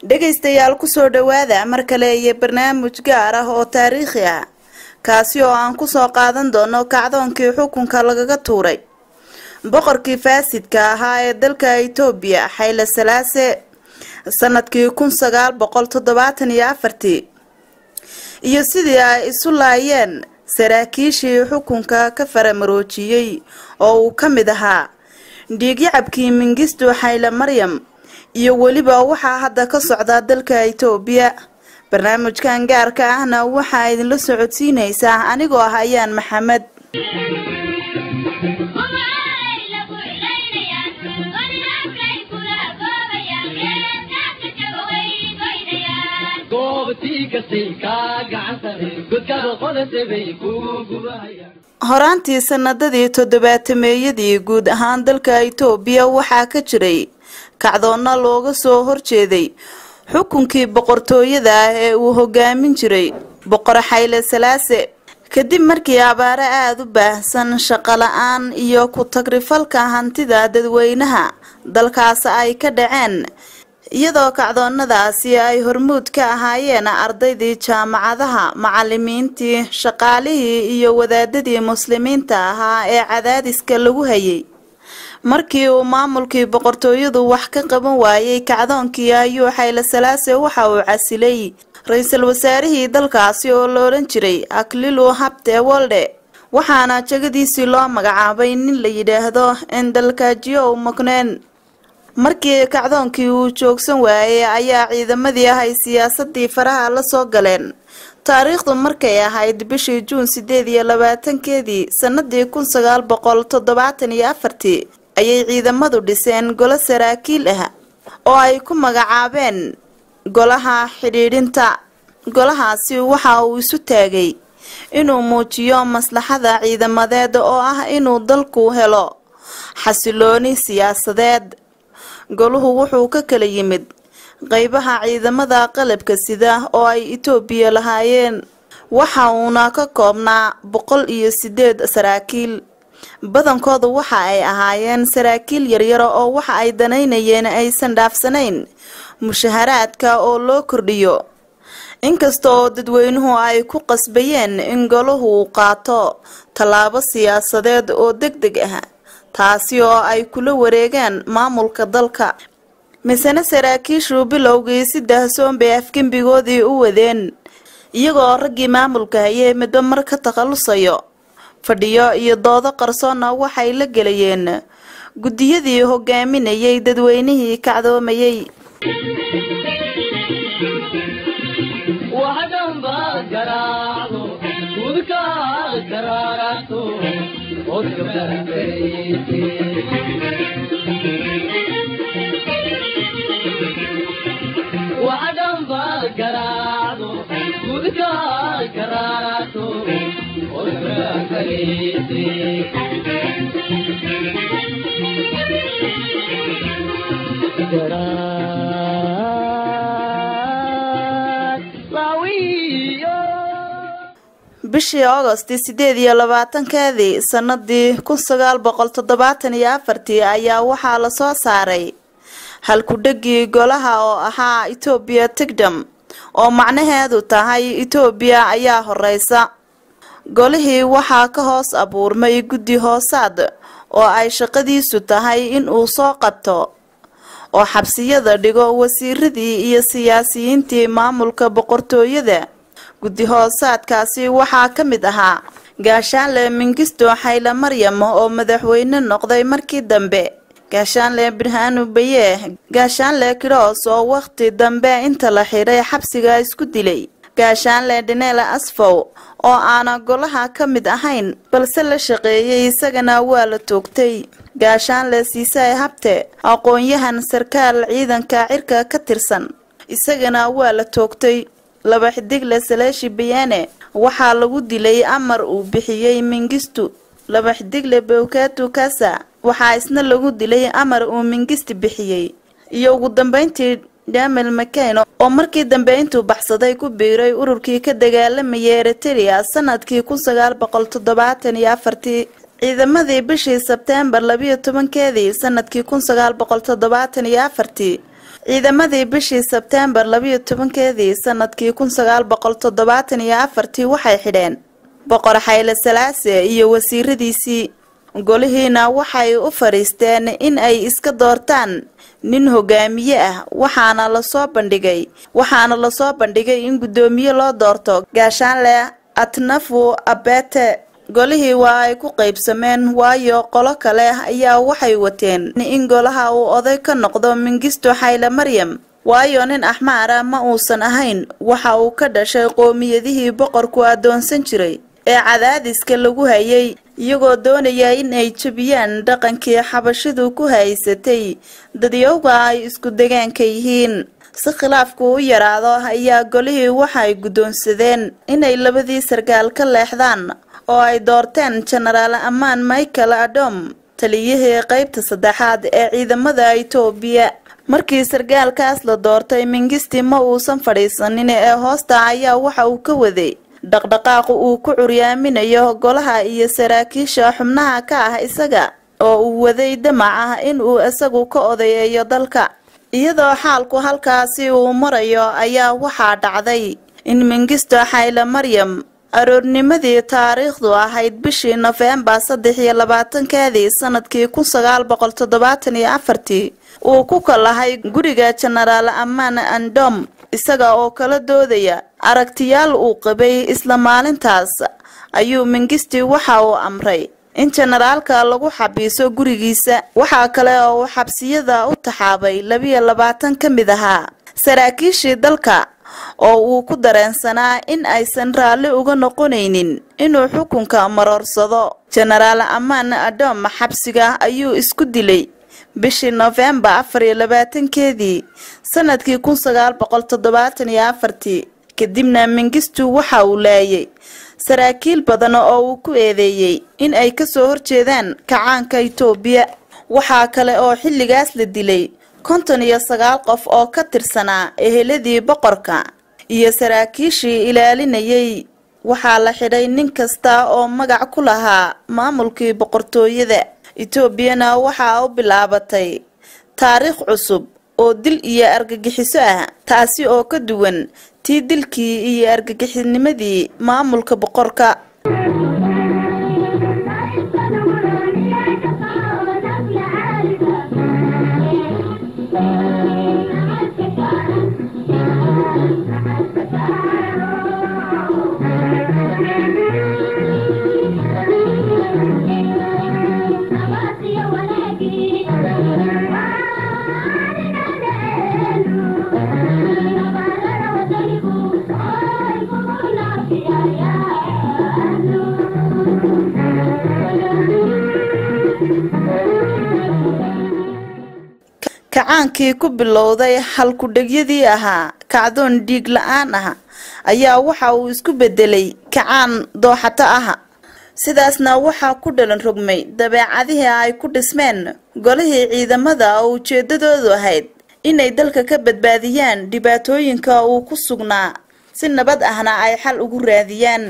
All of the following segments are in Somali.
dhegaystayaal kusoo dhowaada mar kale iyo barnaamij gaar ah oo taariikhi ah kaasi oo aan kusoo qaadan doono kacdoonkii xukunka lagaga tuuray boqorkii faasidka ahaa ee dalka itoobiya xayle salaase sanadkii kun sagaal boqol toddobaatan iyo afartii iyo sidii ay isu laayeen saraakiishii xukunka ka faramaroojiyey oo uu ka mid ahaa dhiigyacabkii mingisto xayle maryam iyo weliba waxaa hadda ka socda dalka itoobiya barnaamijkan gaarka ahna waxaa idinla socodsiinaysaa anigoo ah ayaan maxamed horaantii sanadadii toddobaatameeyadii guud ahaan dalka itoobiya waxaa ka jiray kacdoonna looga soo horjeeday xukunkii boqortooyada ah ee uu hogaamin jiray boqor xayle salaase kadib markii abaaro aada u baahsan shaqola-aan iyo ku-tagrifalka hantida dadweynaha dalkaas ay ka dhaceen iyadoo kacdoonnadaasi ay hormuud ka ahaayeen ardaydii jaamacadaha macalimiintii shaqaalihii iyo wadaadadii muslimiinta ahaa ee cadaadiska lagu hayay markii uu maamulkii boqortooyadu wax ka qaban waayey kacdoonkii ayuu xayle salaase waxa uu casilay ra-iisul wasaarihii dalkaasi oo la odhan jiray aklilu habte wolde waxaana jegadiisii loo magacaabay nin la yidhaahdo endalkajiyow mokneen markii kacdoonkii uu joogsan waayey ayaa ciidamadii ahay siyaasadii faraha la soo galeen taariikhdu markay ahayd bishii juun sideed iyo labaatankeedii sanadii kun sagaal boqol toddobaatan iyo afartii ayay ciidamadu dhiseen golo saraakiil ah oo ay ku magacaabeen golaha xidhiidhinta golahaasi waxa uu isu taagay inuu muujiyo maslaxada ciidamadeed oo ah inuu dalku helo xasilooni siyaasadeed goluhu wuxuu ka kala yimid qeybaha ciidamada qalabka sida oo ay itoobiya lahaayeen waxa uuna ka koobnaa boqol iyo sideed saraakiil badankoodu waxa ay ahaayeen saraakiil yaryaro oo waxa ay danaynayeen aysan dhaafsanayn mushaharaadka oo loo kordhiyo inkasta oo dadweynuhu ay ku qasbayeen in golahu uu qaato tallaabo siyaasadeed oo deg deg ah taasi oo ay kula wareegaan maamulka dalka misena saraakiishu bilowgii si dahsoon bay afgembigoodii u wadeen iyagoo raggii maamulka hayay midba mar ka takhalusayo fadhiyo iyo doodo qarsoonna waxay la gelayeen guddiyadii hogaaminayay dadweynihii kacdoomayay bishii agosti sideed iyo labaatankeedii sanadii kun sagaal boqol toddobaatan iyo afartii ayaa waxaa lasoo saaray halku-dhegii golaha oo ahaa etoobiya tigdom oo macnaheedu tahay etoobiya ayaa horeysa golihii waxaa ka hoos abuurmay guddi hoosaad oo ay shaqadiisu tahay in uu soo qabto oo xabsiyada dhigo wasiiradii iyo siyaasiyiintii maamulka boqortooyada guddi hoosaadkaasi waxaa ka mid ahaa gaashaanle mingisto xayle maryam oo madaxweyne noqday markii dambe gaashaanle birhaanu baye gaashaanle kiroos oo wakhti dambe inta la xidhay xabsiga isku dilay gaashaanle dhineel asfow oo aana golaha ka mid ahayn balse la shaqeeyay isagana waa la toogtay gaashaanle siisay habte aqoon-yahan sarkaal ciidanka cirka ka tirsan isagana waa la toogtay laba xidigle saleeshi bayaane waxaa lagu dilay amar uu bixiyey mingistu laba xidigle bowkatu kasa waxaa isna lagu dilay amar uu mingisti bixiyey iyo ugu dambeyntii dhamel makayn oo markii dambe intuu baxsaday ku biiray ururkii ka dagaalamayay eriteria sanadkii kun sagaal boqol toddobaatan iyo afartii ciidamadii bishii sebteembar labiyo tobankeedii sanadkii kun sagaal boqol toddobaatan iyo afartii ciidamadii bishii sebteembar labiyo tobankeedii sanadkii kun sagaal boqol toddobaatan iyo afartii waxay xidheen boqor xayle salaase iyo wasiiradiisii golihiina waxay u fadhiisteen in ay iska doortaan nin hogaamiye ah waxaana lasoo bandhigay waxaana lasoo bandhigay in guddoomiye loo doorto gaashaanle atnafu abete golihii waa ay ku qaybsameen waayo qolo kale ayaa waxay wateen in golaha uu oday ka noqdo mingisto xayle maryam waayo nin axmaara ma uusan ahayn waxa uu ka dhashay qoomiyadihii boqorku addoonsan jiray ee cadaadiska lagu hayay iyagoo doonaya in ay jebiyaan dhaqankii xabashidu ku haysatay dadyowga ay isku degaanka yihiin si khilaafku u yaraado ayaa golihii waxay guddoonsadeen inay labadii sarkaal ka leexdaan oo ay doorteen jenaraal ammaan michael adom taliyihii qaybta saddexaad ee ciidamada itoobiya markii sarkaalkaas la doortay mingisti ma uusan fadhiisanin ee hoosta ayaa waxa uu ka waday dhaqdhaqaaqu uu ku curyaaminayo golaha iyo saraakiisha xubnaha ka ah isaga oo uu waday damac ah in uu isagu ka odayeeyo dalka iyadoo xaalku halkaasi uu marayo ayaa waxaa dhacday in mingisto xayle maryam aroornimadii taariikhdu ahayd bishii nofembar saddex iyo labaatankeedii sanadkii kun sagaal boqol toddobaatan iyo afartii uu ku kalahay guriga jenaraal ammaan andom isaga oo kala doodaya aragtiyaal uu qabay isla maalintaas ayuu mingisti waxa uu amray in jenaraalka lagu xabiiso gurigiisa waxaa kale oo uu xabsiyada u taxaabay labiyo labaatan ka mid ahaa saraakiishii dalka oo uu ku dareensanaa in aysan raalli uga noqonaynin inuu xukunka maroorsado jenaraal ammaan adom xabsiga ayuu isku dilay bishii nofembar afar iyo labaatankeedii sanadkii kun sagaal boqol toddobaatan iyo afartii kadibna mingistu waxa uu laayay saraakiil badan oo uu ku eedeeyey in ay kasoo horjeedaan kacaanka itoobiya waxaa kale oo xilligaas la dilay konton iyo sagaal qof oo ka tirsanaa eheladii boqorka iyo saraakiishii ilaalinayay waxaa la xidhay nin kasta oo magac ku lahaa maamulkii boqortooyada etoobiyana waxaa u bilaabatay taariikh cusub oo dil iyo argagixiso ah taasi oo ka duwan tii dilkii iyo argagixisnimadii maamulka boqorka kacaankii ku bilowday halku-dhegyadii ahaa kacdoon dhiig la-aan ah ayaa waxa uu isku bedelay kacaan dooxato ah sidaasna waxaa ku dhalan rogmay dabeecadihii ay ku dhismeen golihii ciidamada oo ujeedadoodu ahayd inay dalka ka badbaadiyaan dhibaatooyinka uu ku sugnaa si nabad ahna ay xal ugu raadiyaan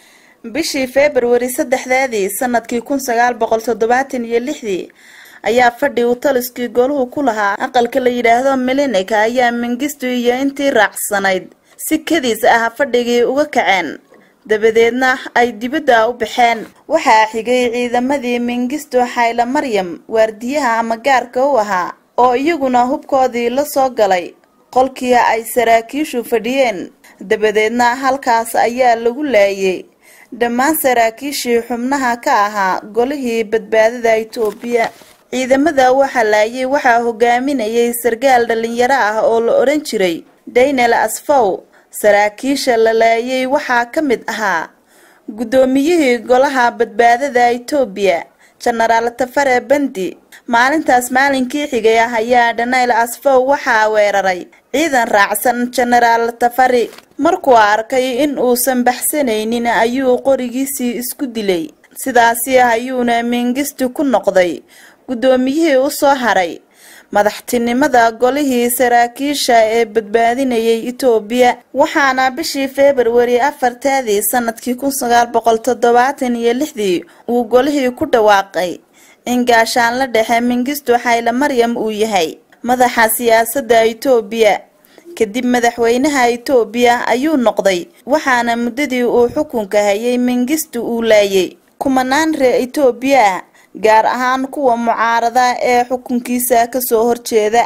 bishii februari saddexdeedii sanadkii kun sagaal boqol toddobaatan iyo lixdii ayaa fadhi uu taliskii goluhu ku lahaa aqalka la yidhaahdo milinika ayaa mingistu iyo intii raacsanayd si kadiis ah fadhigii uga kaceen dabadeedna ay dibadda u baxeen waxaa xigay ciidamadii mingistu xayle maryam waardiyaha ama gaarka u ahaa oo iyaguna hubkoodii la soo galay qolkii ay saraakiishu fadhiyeen dabadeedna halkaas ayaa lagu laayay dhammaan saraakiishii xubnaha ka ahaa golihii badbaadada itoobiya ciidamada waxaa laayay waxaa hogaaminayay sarkaal dhalinyaro ah oo la odhan jiray daynel asfow saraakiisha la laayay waxaa ka mid ahaa guddoomiyihii golaha badbaadada itoobiya jenaraal tafare bandi maalintaas maalinkii xigay ah ayaa dhanayl asfow waxaa weeraray ciidan raacsan jenaraal tafari markuu arkay in uusan baxsanaynin ayuu qorigiisii isku dilay sidaasi ayuuna mingisti ku noqday guddoomiyihii u soo haray madaxtinimada golihii saraakiisha ee badbaadinayay itoobiya waxaana bishii februari afarteedii sanadkii kun sagaal boqol toddobaatan iyo lixdii uu golihii ku dhawaaqay in gaashaanla dhexe mingisto xayle maryam uu yahay madaxa siyaasadda itoobiya kadib madaxweynaha itoobiya ayuu noqday waxaana muddadii uu xukunka hayay mengistu uu laayay kumanaan reer itoobiya ah gaar ahaan kuwa mucaarada ee xukunkiisa kasoo horjeeda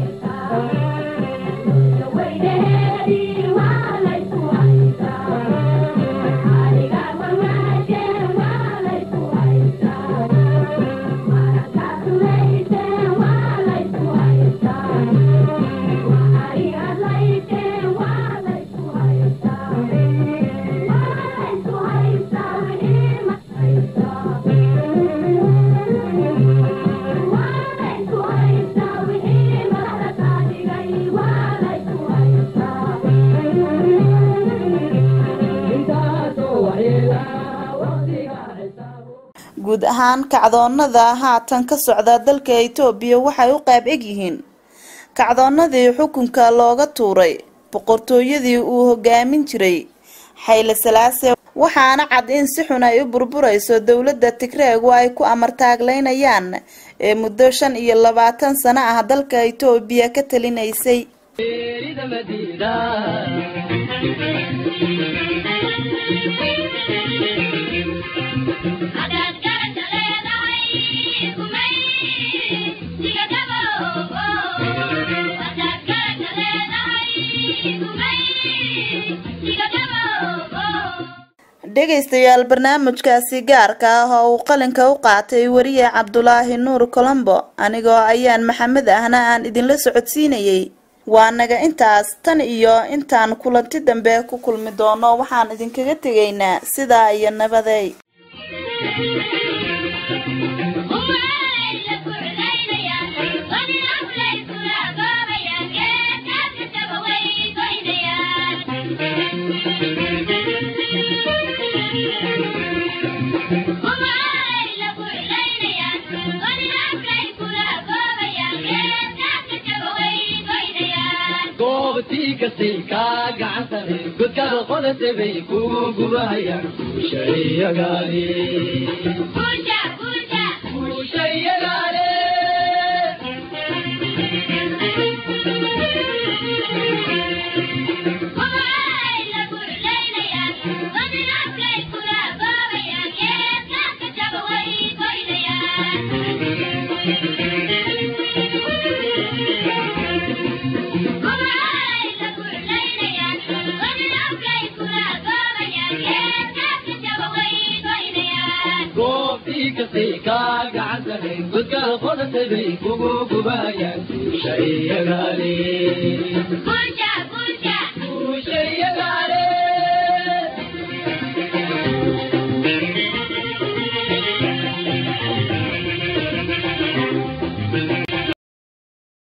guud ahaan kacdoonada haatan ka socda dalka itoobiya waxay u qaab eg yihiin kacdoonadii xukunka looga tuuray boqortooyadii uu hogaamin jiray xayle salaase waxaana cad in si xun ay u burburayso dowladda tigreegu ay ku amartaagleynayaan ee muddo shan iyo labaatan sano ah dalka itoobiya ka talinaysay dhegaystayaal barnaamijkaasi gaarka ah oo uu qalinka u qaatay wariye cabdulaahi nuur colombo anigoo ayaan maxamed ahna aan idinla socodsiinayay waa naga intaas tan iyo intaan kulanti dambe ku kulmi doono waxaan idinkaga tegaynaa sidaa iyo nabaday godkaada qodase bay ku gubahayaan ushayagaale goobtii kastay kaa gacantahay godkaada qodase bay kugu gubahayaan ushayagaale